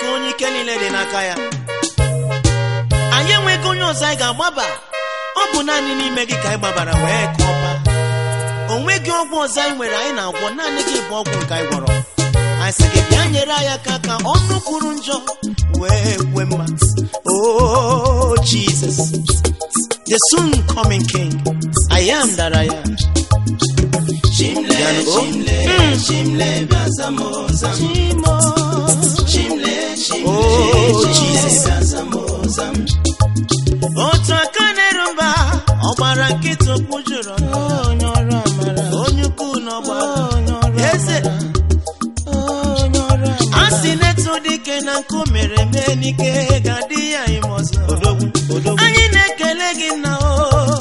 chineke onye ike niile dị n'aka ya anyị enweghị onye ọzọ anyị ga-agbaba ọ bụ naanị n'ime gị ka anyị gbabara wee ka ọba o nweghị ọgwụ ọzọ anyị nwere anyị na-agwọ naanị gị bụ ọgwụ nke anyị gwọrọ anyị sị gị bịa nyere anyị aka ka ọnụ kwuru njọ wee kwe mma oh jesus the soon coming king i am that i am Chimle, Piano, oh. chimle, chimle, bazamoza. Chimle, chimle, Oh, chimle, Jesus. bazamoza. otu aka na-eru mba ọ gbara nkịta okwu jụrụ onye ọrụ amara onye ukwu n'ọgba eze a sị na-etu dike na nkụ mere mee n'ike ga-adị ya ime ọzọ anyị na-ekele gị nna o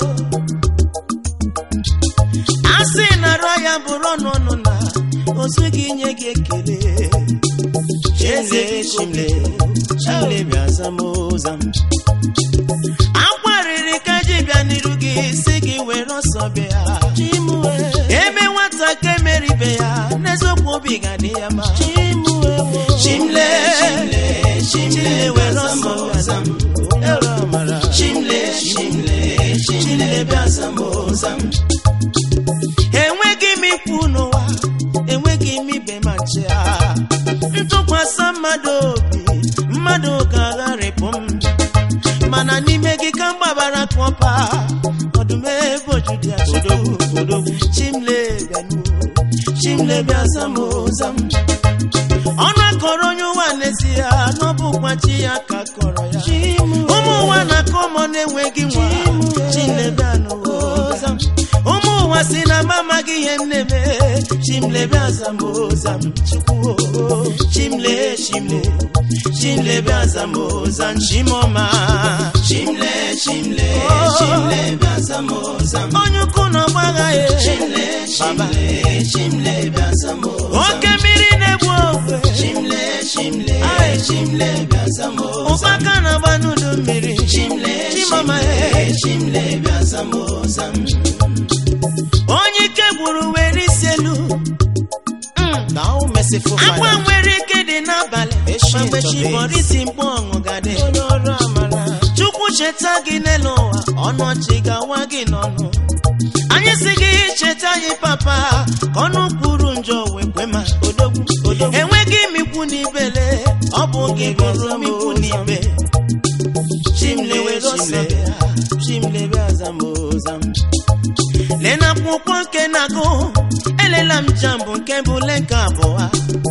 a sị na rụọ ya bụrụ ọnụ ọnụ na ozu gị nye gị ekele eze chimle chimle bịa zamoza m akwarịrị ka ji bịa n'iru gị si gị were ọsọ bịa ebe nwata ka emeribe ya n'eziokwu obi ga-adị ya ma Chimle, chimle, chimle, were ọsọ bazamoza. bịa ere amara Chimle, chimle, chimle, bazamoza. enweghị m ikwu n'ụwa enweghị m ibe ma nche a ntụkwasị mmadụ obi mmadụ ga-agharịpụ m mana n'ime gị ka m gbabara kọpa ọdụm ebe ojudu ya odogwu chimle bịanụ chimle bịa zamoza m ọnụ akọrọ onye ụwa n'ezie n'ọbụkwa chi ya ka kọrọ ya ụmụ ụwa na-akọ ụmụ na-enweghị nwa chimle bịanụ oza m ụmụ ụwa si na m amaghị ihe m na-eme chimlebe azamoza m chukwu chimle chimle chimlebe azamoza nchimọma Chimle, chimle, chimle, bazamoza. onye ukwu na ọgbagha ya Chimle, chimle, chimle, bazamoza. oke mmiri na-egbu ofe Chimle, chimle, chimle, bazamoza. ụkpaka na-agba n'udu mmiri Chimle, chimọma chimle, chimle, bazamoza. onye ike gburu were isi elu agba nwere ike dị n'abalị ma mgbe chi bọrọ isi mkpọ ọṅụ gadị chukwu cheta gị n'elu ụwa ọnụ ọchị gawa gị n'ọnụ anyị si gị cheta anyị papa ka ọnụ kwuru njọ wee kwe ma enweghị m ikwu n'ibele ọ bụ gị bụrụ m ikwu n'ibe chimle were ọsọ bịa chimle bịa zamoza m lee na akwụkwọ nke na-agụ elela m jambụ nke bụ leka abụọ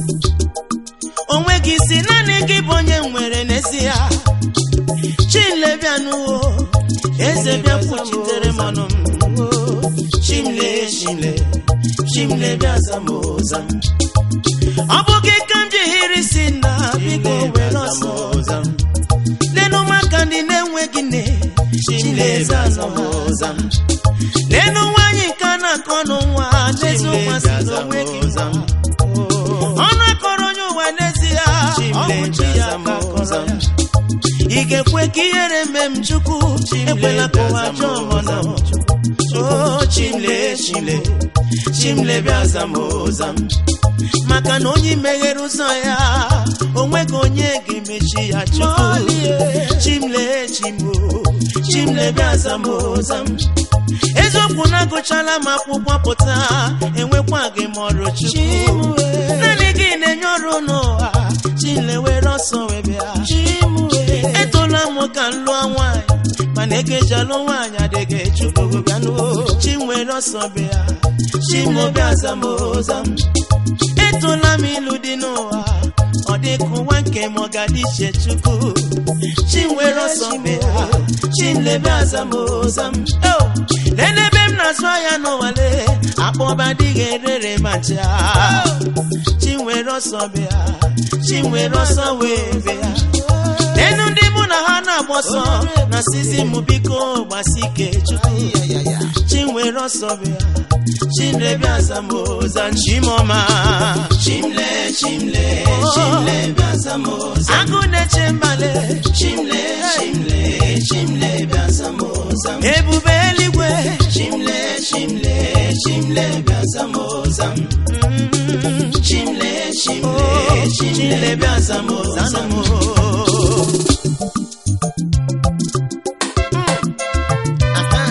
onweghị isi naanị gị bụ onye nwere n'ezie chimle bịanụwo eze bịa kwuchitere m ọnụ m chimle chimle chimle bịa zamoza m ọ bụ gị ka m ji hiri si na biko were ọsọ lenu maka ndị na-enweghị nne chimle zamoza m lenu nwaanyị nke a na-akọ n'ụwa n'eziokwu asị na onweghị nwa ọnụ akọrọ onye ụwa n'ezie ọ bụ chi ya ka kọrọ ya ị ga-ekwe ka ihere mee m chukwu ekwela ka ụwa jọọ m ọnụ o chimle chimle chimle bịa zamoza m maka na onye meghere ụzọ ya onweghị onye ga-emechi ya chukwu chimle chimbo chimle bịa zamoza m eziokwu na-agụchala m akwụkwọ pụta enwekwa gị m ọrụ chukwu naanị gị na-enye ọrụ n'ụwa chile were ọsọ wee bịa etola m ka m lụọ nwaanyị mana ekejalụ nwaanyị adịghị chukwu bịanụ chi nwere ọsọ bịa chimobịa zamoza m etola m ịlụ dị n'ụwa ọ dịka ụwa nke m ọ ga-adị iche chukwu chi nwere ọsọ bịa chilebe azamoza m Oh! lenebe m na-azụ ahịa n'ụwale akpọba adịghị erere ma ncha chi nwere ọsọ bịa chi nwere ọsọ wee bịa lenu ndị mụ na ha na-agba ọsọ na sizi m biko gbasi ike chukwu chi nwere ọsọ bịa chilebe azamoza nchimọma Chimle, chimle, chimle, bazamoza. agụ na-eche mbale Chimle, chimle, chimle, bazamoza. ebube eluigwe Chimle, chimle, chimle, bazamoza. Mm. Chimle, chimle chimle bịa zam zanụ ozam m aha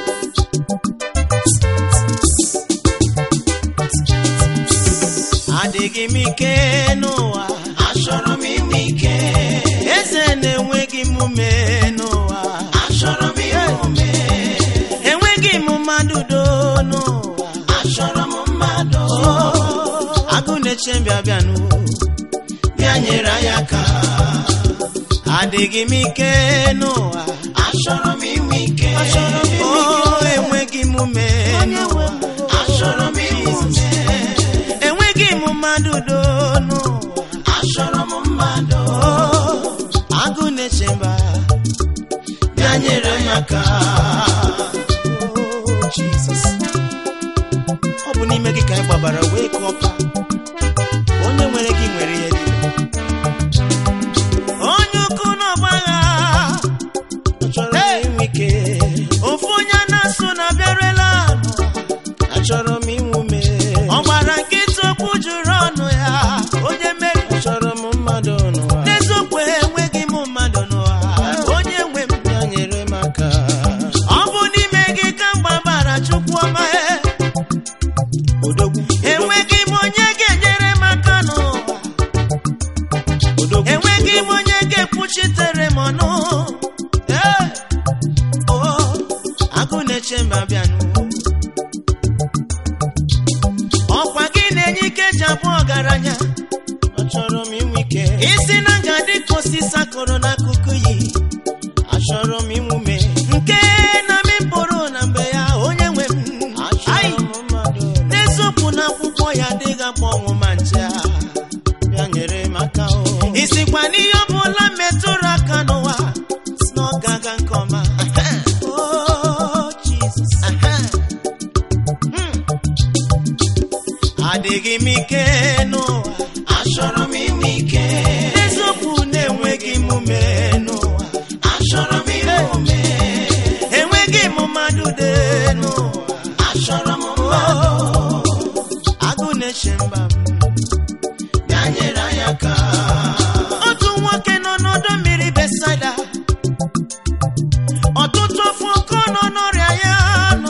adịghị m ike n'ụwa achọrọ m inwe ike eze na-enweghị m ume n'ụwa achọrọ m inwe ume enweghị m mmadụ do n'ụwa achọrọ m mmadụ agụ na-eche mbịa bịanụ bịa nyere anyị aka adịghị m ike n'ụwa achọrọ m inwe ike o enweghị m ume n'ụwa achọrọ m inwe ume enweghị m mmadụ do n'ụwa achọrọ m mmadụ agụ na-eche mba bịa nyere anyị aka Oh, Jesus. ọ bụ n'ime gị ka anyị gbabara wee kọpa onye nwere gị nwere ihe niile onye ukwu n'ọgbagha chọrọ inwe ike ofu onye a na-asụ na bịarela achọrọ m inwe ume ọ gbara nkịta okwu juru ọnụ ya onye mere chọrọ m mmadụ n'ụwa n'eziokwu enweghị m mmadụ n'ụwa onye nwe m ya nyere m aka ọ bụ n'ime gị ka m gbabara chukwu ọma e odogwu enweghị m onye ga-enyere m aka n'ụwa odogwu enweghị m onye ga-ekwuchitere m ọnụ Ee, oh, agụ na-eche mba bịanụ ọkwa gị na-enye ike ji abụ ọgaranya achọrọ m inwe ike isi na nga dị ka osisi akụrụ n'akụkụ yi achọrọ m inwe ume nke na mi pụrụ na mgbe ya onye nwe m Ai, n'eziokwu na akwụkwọ ya adịghị akpọ ọnwụ ma nche a. bịa nyere m aka o isikwa n'ihe ọbụla metụrụ aka n'ụwa si na ọ ga-aga nke ọma Oh, Jesus. Hmm. adịghị m ike n'ụwa achọrọ m inwe ike eziokwu na-enweghị m ume n'ụwa achọrọ m inwe ume enweghị m mmadụ dị n'ụwa achọrọ m mmadụ agụ na-eche mba m bịa nyere anyị aka otu nwoke nọ n'ọdọ mmiri besaida ọtụtụ ofu ọkọ nọ n'ọrịa ya nọ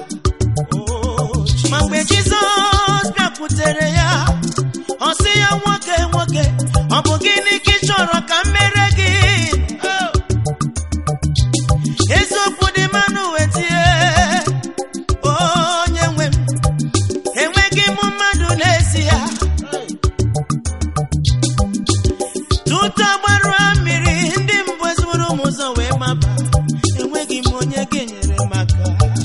ma mgbe jizọs bịakwutere ya ọ sị ya nwoke nwoke ọ bụ gịnị ka ị chọrọ ka m mere gị eziokwu dị mmanụ wetie onye nwe m enweghị m mmadụ n'ezie tutu agbarụ mmiri ndị mbụ ezigbo m ụzọ wee maba enweghị m onye ga-enyere m aka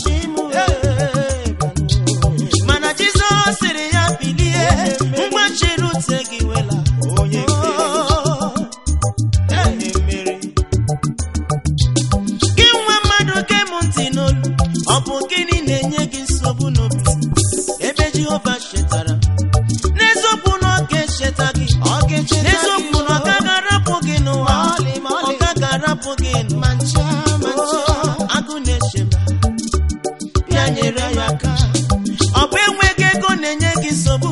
mana jizọs sịrị ya bilie mgbachiri ute gị wela onye mmeri gị nwa mmadụ ge m ntị n'olu ọ bụ gịnị na-enye gị nsogbu n'obi ebe jehova chetara n'eziokwu na ọ ga-echeta gị n'eziokwu na ọ gaghị arapụ gị n'ụwa ọ gaghị arapụ gị n'ụwa agụ na-eche ma ya nyere ya aka ọ bụ enweghị ego na-enye gị nsogbu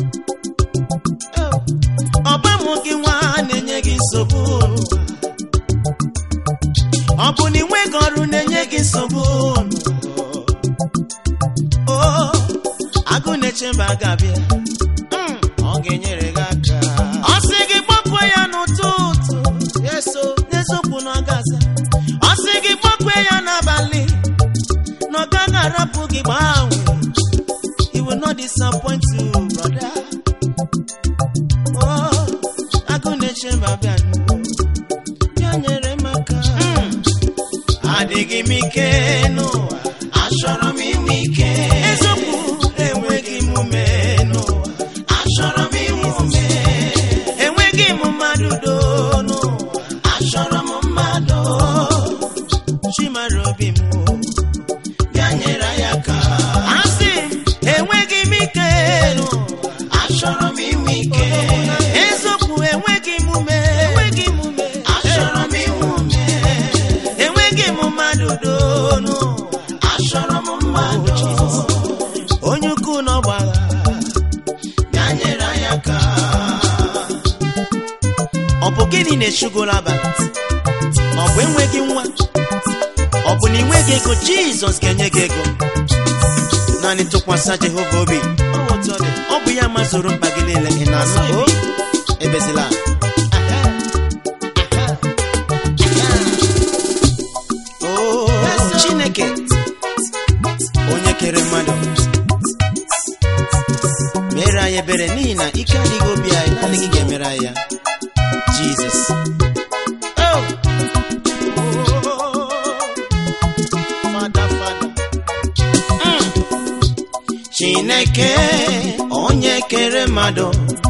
ọ bụ amụ gị nwa na-enye gị nsogbu ọ bụ na ịnweghị ọrụ na-enye gị nsogbu o agụ na-eche mba ga-abịa Mm, ọ ga-enyere gị aka ọ sị gị gbakwe ya n'ụtụtụ n'eziokwu na ọ ga-aza ọ sị gị gbakwe ya n'abalị na ọ gaghị arapụ gị gbanwe he will not disappoint you brother oh agụ na-eche mba bịa n'ụwa bịa nyere m aka adịghị m ike n'ụwa achọrọ m inwe ike eziokwu enweghị m ume n'ụwa achọrọ m inwe ume enweghị m mmadụ do n'ụwa achọrọ m mmadụ chimara obi m bịa nyere anyị aka asị m enweghị m ike n'ụwa achọrọ m inwe ike eziokwu enweghị m ume enweghị m ume achọrọ m inwe ume enweghị m mmadụ do n'ụwa achọrọ m mmadụ na-echugoro abalị ọ bụ enweghị nwa ọ bụ na ị nweghị ego jizọs ga-enye gị ego naanị tụkwasị jehova obi ọ bụ ya mazuru mkpa gị niile ị na-anụ o ebezila o chineke onye kere mmadụ mere anyị ebere n'ihi na ike adịghị obi anyị naanị gị ga-emere anyị ya jizọs Oh! Father, Father. Mm. chineke onye kere mmadụ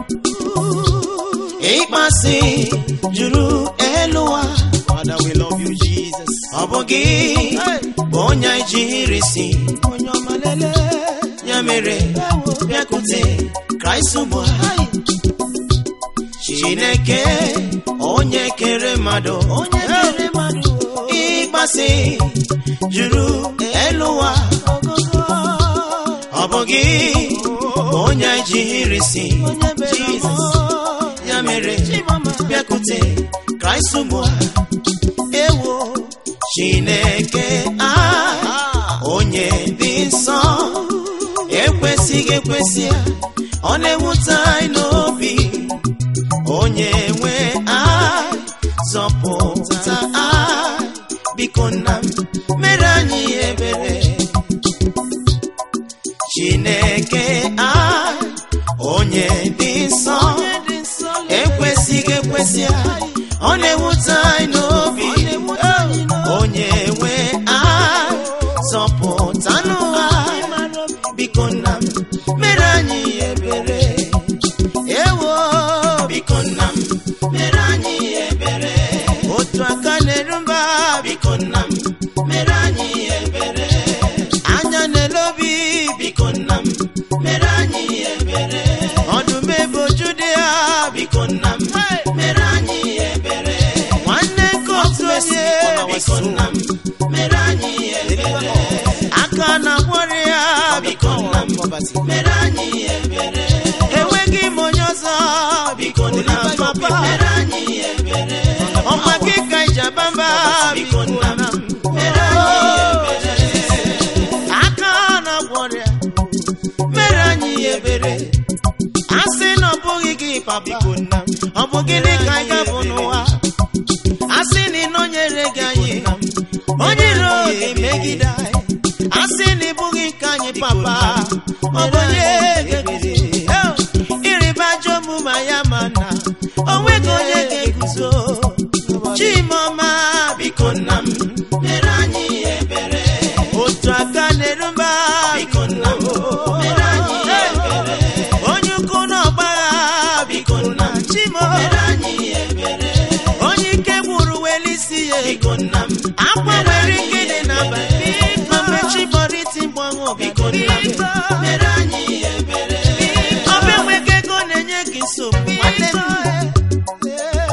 ịkpasị juru elu ụwa Father, we love you, Jesus. ọ bụ gị bụ onye anyị jiri si onye ọma lele ya mere bịakwute kraịst ugbu a chineke onye kere mmadụ onye kere mmadụ ịkpasị juru elu ụwa ọ bụ gị bụ onye anyị jiri si Jizọs ya mere bịakwute kraịst ugbu a ewo chineke a onye dị nsọ ekwesịghị ekwesị ya ọ na-ewute anyị n'obi onye nwe anyị zọpụta anyị biko nna m mere anyị ebere chineke anyị onye dị nsọ ekwesịghị ekwesị anyị ọ na-ewute anyị n'obi onye nwe anyị zọpụta n'ụwa biko nna m mere anyị ebere ewo biko nna m mere anyị ebere otu aka na-eru mba biko nna m mere anyị ebere anya na-elobi biko nna m mere anyị ebere ọdụm ebe oju dị ya biko nna m mere anyị ebere nwanne nke otu onye biko nna m mere anyị ebere aka na-agwọrị ya biko nna m mere anyị ebere enweghị m onye ọzọ biko nna m papa mere anyị ebere ọma gị ka ijaba mba biko nna m mere anyị ebere aka na-agwọrị ya mere anyị ebere a sị na ọ bụghị gị papa ọ bụ gịnị ka anyị ga-abụ n'ụwa a sị na ị nọnyere gị anyị onye iro ga-emegide anyị a sị na ị bụghị nke anyị papa ọ bụ onye ga-eguzo ịrịba ajọ omume ya ma na o nweghị onye ga-eguzo chimọma biko nna m mere anyị ebere otu aka na-erumba biko nna m mere anyị ebere onye ukwu n'ọgbagha biko nna m chimo mere anyị ebere onye ike gburu weli isi ya biko nna m akwa nwere ike dị n'abalị ma mgbe chi bọrọ iti mgbanwe biko nna m mere anyị ebere ọba enweghị ego na-enye gị nsogbu nwanne m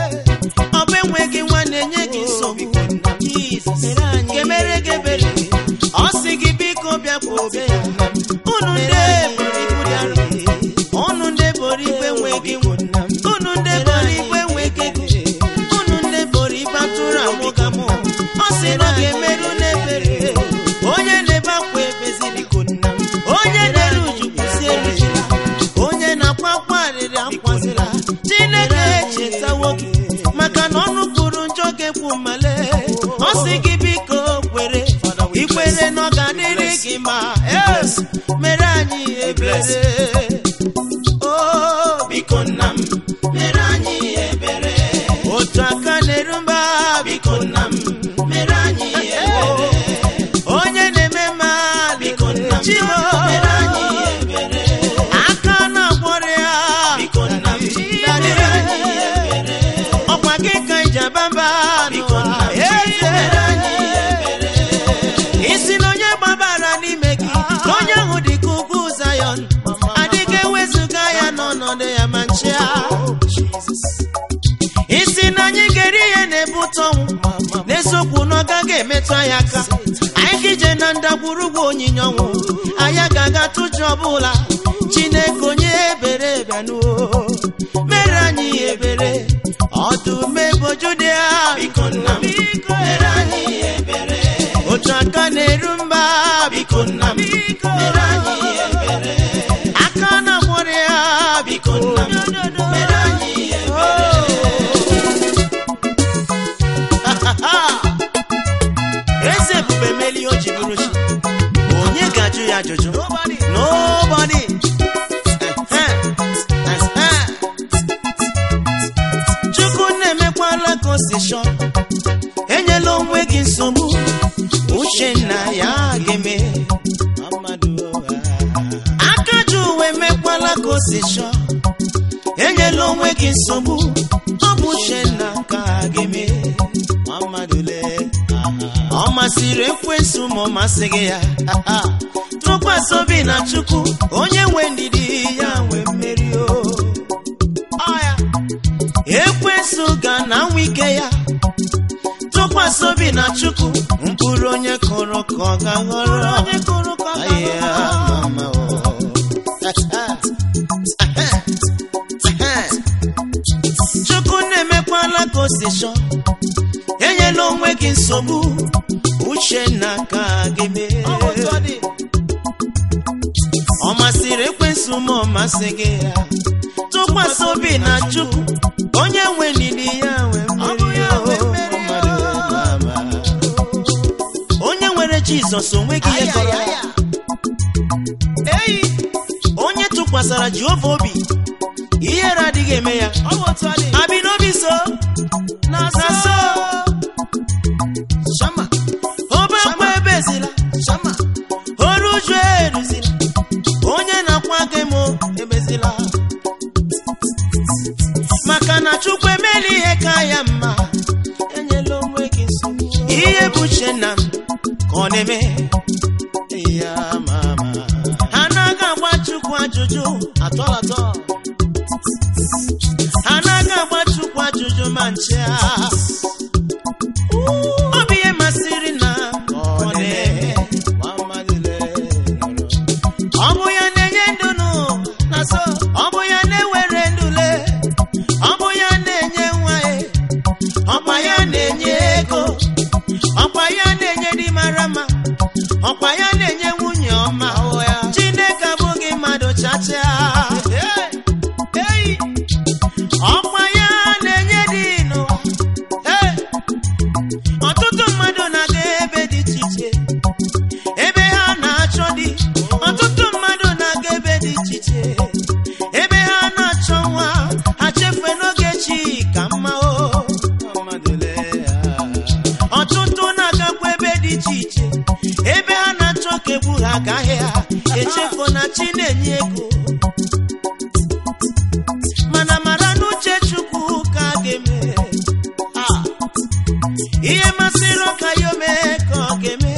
ọba enweghị nwa na-enye gị nsogbu Jizọs ga-emere gị ebere ọ sị gị biko bịakwute ya unu ndị buru ibu dara unu ndị buru igwe enweghị nwa unu ndị buru igwe enweghị ego unu ndị buru ibe atụrụ amụgamụ ọ sị na ọ ga-emerụ n'ebere onye na-ebe akwa ebeziri onye na-eru uju kwụsị erujila onye na-akwa akwa arịrị akwazila chineke echetawo gị maka na ọnụ kwuru njọ ga-ekwu mmale ọ sị gị biko kwere ikwere na ọ ga-adịrị gị ma es mere anyị ebere o biko nna m mere anyị ebere otu aka na-eru mba biko nna m mere anyị ebere onye na-eme mma biko nna m chimo mere anyị ebere aka na-agwọrọ ya biko nna m mere anyị ebere ọkwa gị ka ijabamba biko nna m mere anyị ebere isi na onye gbabara n'ime gị na onye ahụ dị ka ugwu Zayọn adịghị ewezuga ya n'ọnọdụ ya ma nchịa isi na anyị ga-eri ihe na-ebute ọnwụ n'eziokwu na ọ gaghị emetụ anyị aka anyị ga-ije na ndagwurugwu onyinye ọnwụ anyị ga-aga tụjụ ọbụla chineke onye ebere bịanuo mere anyị ebere ọdụm ebo biko nna m mere anyị ebere aka na mụrụ ya biko nna m mere anyị ebere eze ebube meli o ji bụrụ chi onye ga-ajụ ya ajụjụ nobody Eh, eh, eh. chukwu na-emekwala ka o si chọọ enyela onwe gị nsogbu uche nna ya ga-eme aka ji uwe mekwala ka o si chọọ enyela onwe gị nsogbu ọ bụ uche nna ka ga-eme ọ masịrị ekwensu ma ọ masịghị ya tụkwasị obi na chukwu onye nwe ndidi ya nwe mmeri o Ọ ya. ekwensu ga na nwa ike ya tụkwasị obi na chukwu mkpụrụ onye kụrụ ka ọ ga-aghọrọ Aya, mama, oh. chukwu na-emekwala ka o si chọọ enyela onwe gị nsogbu uche na ka gị mee ọ masịrị ekwensu ma ọ masị gị ya tụkwasị obi na chukwu onye nwe ndidi ya nwe mmeri o. Mmadụ mama. onye nwere jizọs onweghị ihe kọrọ ya Eyi, onye tụkwasara jehova obi ihere adịghị eme ya abi n'obi so na so obekwa ebezila oru uju eruzila onye na-akwa gị m ebezila maka na chukwu emela ihe ka ya mma enyela onwe gị nsogbu ihe bụ uche nna m ka ọ na-eme ya mama ha anaghị agba chukwu ajụjụ atọlatọ ha anaghị agba chukwu ajụjụ ma nche ọ bụ ihe masịrị na ọ na-eme ọ bụ ya na-enye ndụ nụ na so ọ bụ ya na-ewere ndụle ọ bụ ya na-enye nwa ya ọkwa ya na-enye ego ọkwa ya na-enye di mara mma ọkwa ya na-enye nwunye ọma chineke abụghị mmadụ chacha Hey! ọkwa ya na-enye di n'ụwa Hey! ọtụtụ mmadụ na-aga ebe dị iche iche ebe ha na-achọ di ọtụtụ mmadụ na-aga ebe dị iche iche ebe ha na-achọ nwa ha chefue n'oge chi ka mma o ọtụtụ na-agakwa ebe dị iche iche ebe ha na-achọ ka egbu ha agaghị ha echefu na chi na-enye ego mana mara n'uche chukwu ka a ga-eme Ah. ihe masịrị ọka ya omee ka ọ ga-eme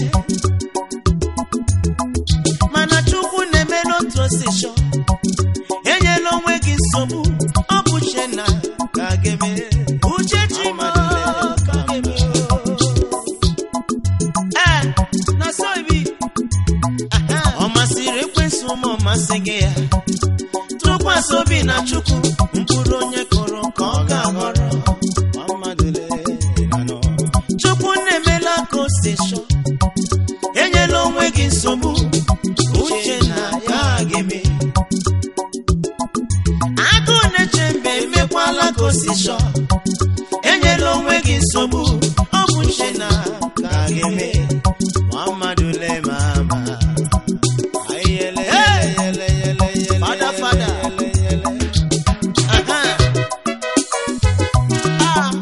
mana chukwu na-eme n'otu osisho enyela onwe gị nsogbu ọ bụ uche na ka a ga-eme uche chima ka a ga-eme ee na so ibi ọ masịrị ekwensụ ma ọ masị gị ya tụkwasị obi na chukwu mkpụrụ onye kụrụ ka ọ ga-aghọrọ chukwu na-emela ka o si chọọ enyela onwe gị nsogbu uche na ya ga-eme agụụ na-eche mbe emekwala ka o si chọọ enyela onwe gị nsogbu ọ bụ uche na ka ga-eme Muhammadu le mama Fada, fada. Aha. Ah.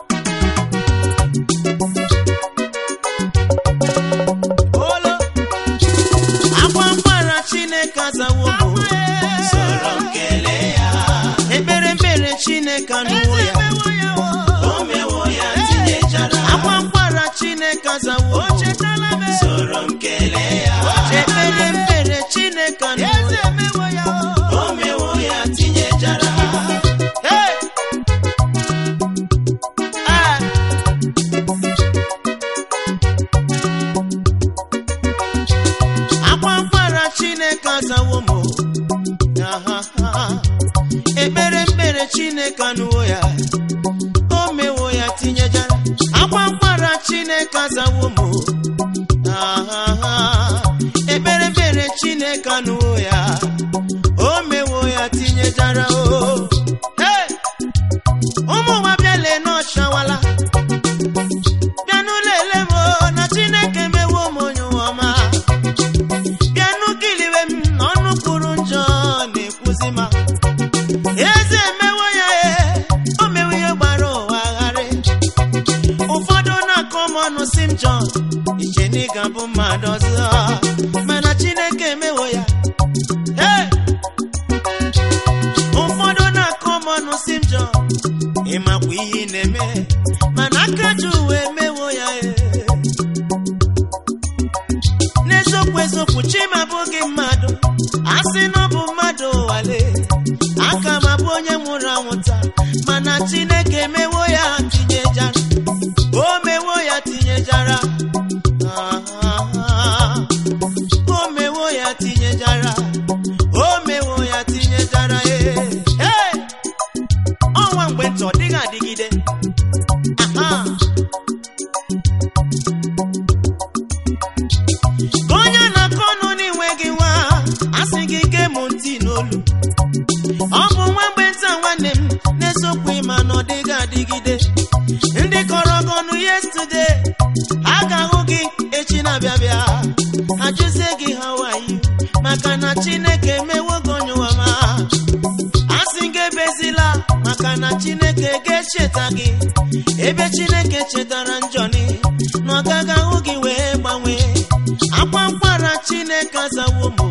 Olo. akwa mgbara chineke azawo bụ sọrọ m kelee ya ekpere mbere chineke anụwo ya o mewo ya tinyechara akwa mgbara chineke azawo sọrọ m kelee ya ekpere mbere chineke anụwo ya o mewo ya tinyechara Hey! Ah! akwa mgbara chineke azawo m Aha, aha. ekpere mkpere chineke anụwo ya o mewo ya tinyejara akwa mgbara chineke azawo m Aha, aha. ozi ma eze emewo ya e o mewo ihe gbara ụwa gharị ụfọdụ na-akọ m ọnụ si m jọn iche na ị ga-abụ mmadụ ọzọ mana chineke emewo ya Hey! ụfọdụ na-akọ m ọnụ si m jọn ịmakwa ihe ị na-eme mana aka ji uwe emewo ya e n'eziokwu eziokwu chima abụghị mmadụ a sị na ọ bụ mmadụ wale aka m abụ onye nwụrụ anwụ taa mana chineke emewo ya tinyejara o mewo ya tinyejara Ah, ah, ah. o mewo ya tinyejara o mewo ya tinyejara ee Hey! ọnwa mgbe ntị ọ dịghị adịgide Aha! ka onye na-akọ ọnụ n'inweghị nwa asị gị ge m ntị n'olu ọ bụ nwa mgbe nta nwanne m na-esokwu ịma na ọ dịghị adịgide ndị kọrọ gị ọnụ yestude a ga-ahụ gị echi na-abịa bịa ajụzie gị ha wayi maka na chineke emewo gị onye ụwa ma asị gị ebezila maka na chineke ga-echeta gị ebe chineke chetara njọni na ọ gaghị ahụ gị wee gbanwee akwa mkpara chineke azawo m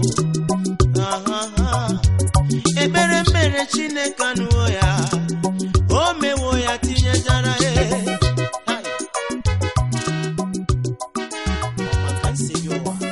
ekpere mmere chineke anụwo ya o mewo ya tinyejara ya Hai. Ọ maka nsogbu ụwa